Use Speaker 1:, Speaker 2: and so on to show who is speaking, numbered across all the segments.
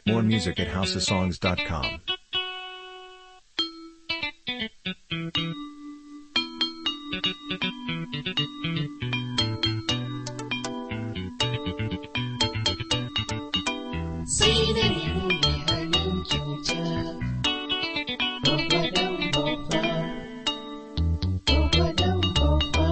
Speaker 1: More music at houseofsongs.com.
Speaker 2: sai da nemo mai halin kyauta babbadan babba babbadan babba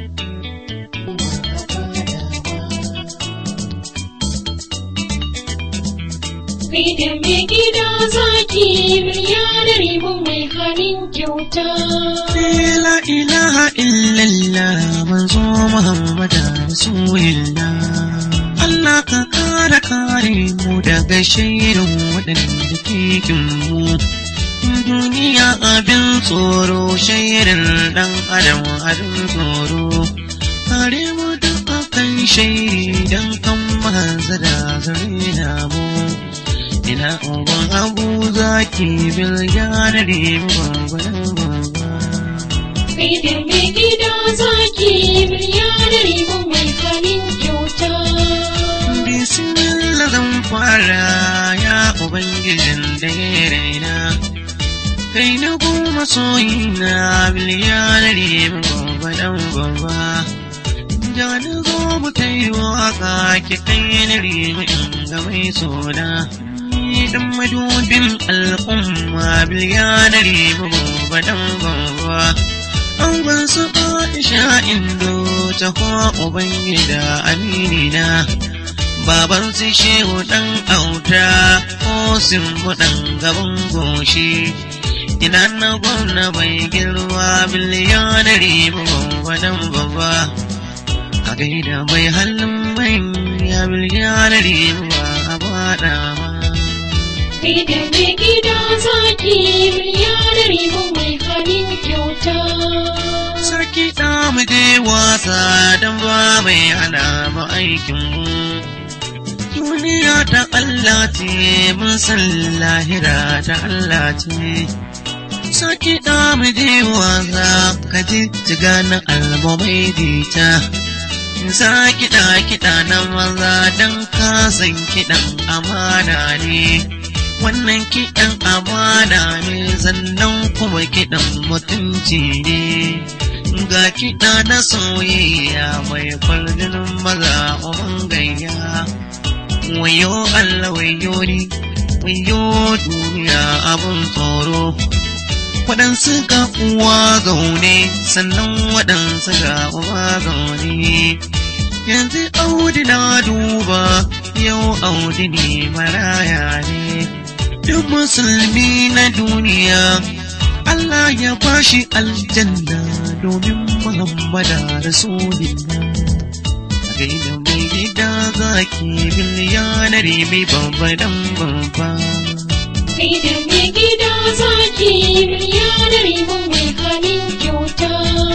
Speaker 2: Idan mai gida zaki miliyar mu mai halin kyauta.
Speaker 3: La ilaha illallah manzo Muhammad Rasulullah Allah ka kare kare mu daga shirin waɗanda ke mu duniya abin tsoro shirin ɗan adam abin tsoro kare mu da akan shairi don kan mahanza da zare mu ina uban abu zaki bil yanare mu babban
Speaker 2: Idan mai gida zaki miliyar mu mai halin kyauta.
Speaker 3: Bismillah zan fara ya Ubangijin da ya raina. Kai na goma soyina biliyanar yin gobe dan gobe. Ja na zo mu ta yi waka ki kai na rimi in ga mai sona. Ni dan madubin al'umma biliyanar yin gobe dan gobe. An ban su Aisha indo ta kuwa Ubangida aminina. baban su shehu ɗan auta ko simbu ɗan gaban goshi ina na gwamna bai girma biliyanari babba dan babba a gaida mai halin mai ya biliyanari ba a bada ma
Speaker 2: Idan mai gida zaki miliyar mu mai halin kyauta.
Speaker 3: sarki ɗa mu je wasa don ba mai hana mu aikin mu duniya ta Allah ce mun san lahira ta Allah ce saki da mu je wasa ka ji jiga na almamai dita sa kiɗa kiɗa na maza don ka san kiɗan amana ne wannan kiɗan amana ne sannan kuma kiɗan mutunci ne ga kiɗa na soyayya mai kwallon maza uban gayya wayo Allah wayo ni wayo duniya abun tsoro waɗansu ga uwa zaune sannan waɗansu ga uwa zaune yanzu audi na duba yau audi ne maraya ne duk musulmi na duniya Allah ya bashi aljanna domin Muhammada Rasulullah gaida mai gida zaki biliyanar mai babba dan babba.
Speaker 2: Idan mai gida zaki miliyar mu mai halin kyauta.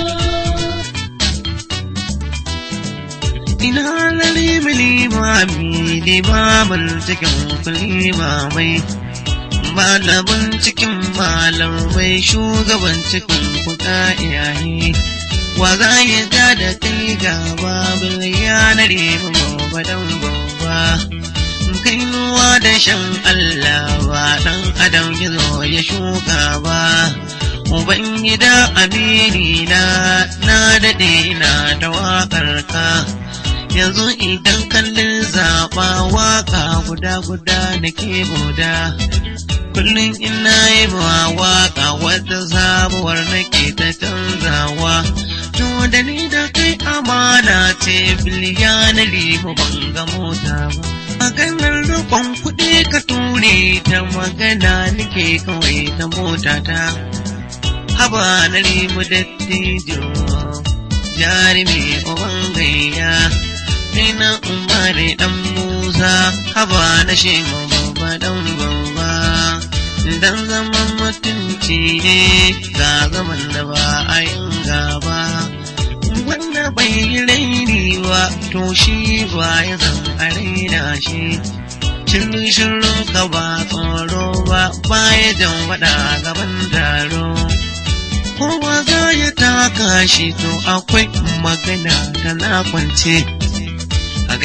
Speaker 3: Ina lalimi limami limamin cikin limamai. Malamin cikin malamai shugaban cikin kuɗa iyaye. Wa za ya ja da kai gaba biliyanar babba dan babba. kainuwa da shan Allah ba ɗan adam ya zo ya shuka ba. Ubangida amini na na daɗe na da waƙar ka. Yanzu idan kallon zaɓa waƙa guda guda da ke buda. Kullum ina yi ba waƙa wata sabuwar nake ta canzawa. To da ni da kai amana ce biliyanari mu ban ga mota ba. maganar roƙon kuɗi ka ture ta magana nake kawai ta mota ta haba na rimu dattijo jarumi uban gayya kai na umare dan musa haba na shema babba dan babba dan zaman mutunci ne ga zaman da ba a yin gaba wanda bai yi raini ba to shi ba ya zan a raina shi shirin shirin ka ba tsoro ba baya jan wada gaban taro kowa za ya taka shi to akwai magana ta na kwance a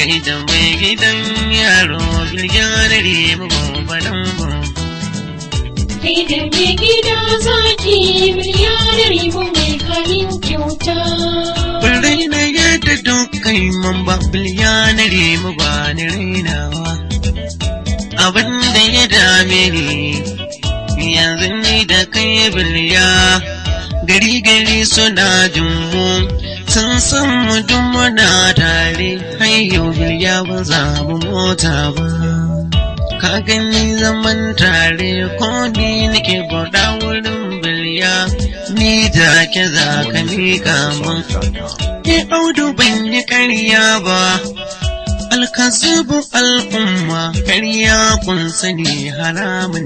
Speaker 3: gaida mai gidan yaro bilyanare mababalan
Speaker 2: Kai da mai gida zaki miliyar mu mai halin kyauta.
Speaker 3: Kullai na yadda dukkan man ba bilyanare mabani rainawa. Abin da ya dame ni yanzu ni da kai bilya gari gari suna jin mu sun san mu duk muna tare har yau bilya ba za mu mota ba. ka gani zaman tare ko ni nake bauta wurin bilya ni da ke za ka miƙa mun
Speaker 1: Songs.com.
Speaker 3: ni audu ban yi ƙarya ba alkazubu al'umma ƙarya kun sani haramun